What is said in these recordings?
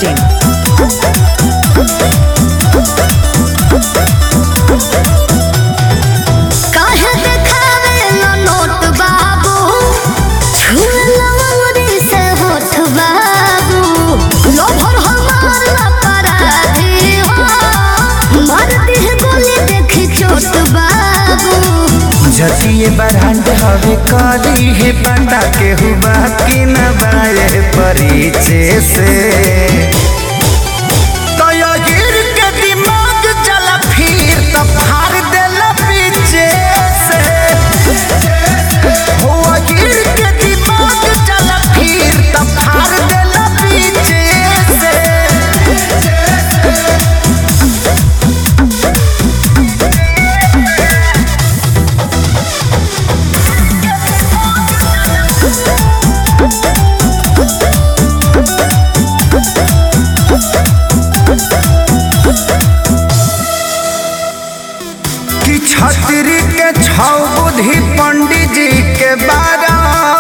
biharmasti.in काहे देखावेला note बाबू छुएला अंगुरी से होठ बाबू लोभर हमार अपराधी हो मार दिह गोली देखी चोट बाबू जतिये बरांड हवे करी है पता के हुआ कि न बाए परिचय से तो यो गिर के दिमाग चला फिर तो फाड़ देला पीछे से हो गिर के दिमाग चला फिर तो फाड़ देला पीछे से कि छतरी के छौ बुद्धि पंडित जी के बारा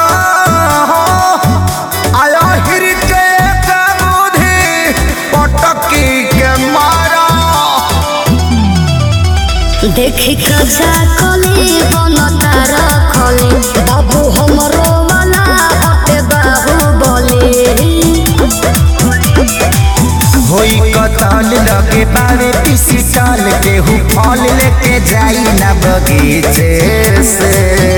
आया हिर के एक बुद्धि पटकी के मारा देखी कजा कली बनता रखली बाबू हमरो वाला हटे बाहु बोली होई कतल लगे बारे पीसी टाल के हु फल लेके जाई ना बगीचे से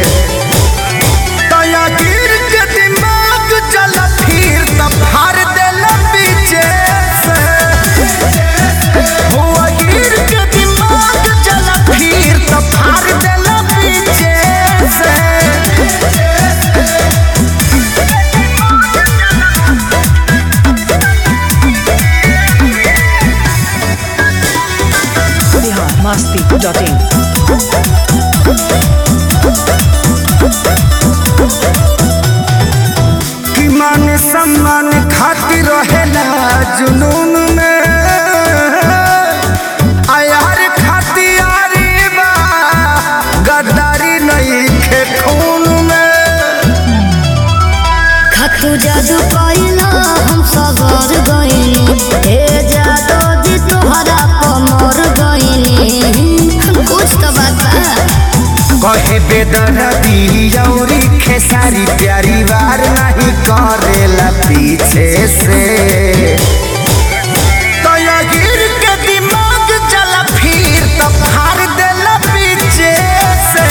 तया गिर के दिमाग चल फिर तब फाड़ देला पीछे से हुआ गिर के दिमाग चल फिर तब फाड़ देला पीछे से biharmasti.in कि मान सम्मान खातिर रहेला जुनून में आयार खातियारी बा गद्दारी नहीं खे खून में खतु जादू कइला हम सगर गइनी हे जादू जी तोहरा कमर गइनी कुछ तो बात बा कहे बेदरदी औरी खेसारी प्यारी वार नहीं करेला पीछे से तो या गिर के दिमाग चला फिर तो फाड़ देला पीछे से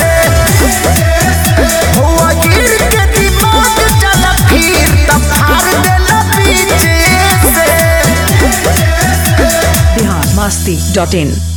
हुआ गिर के दिमाग चला फिर तो फाड़ देला पीछे से biharmasti.in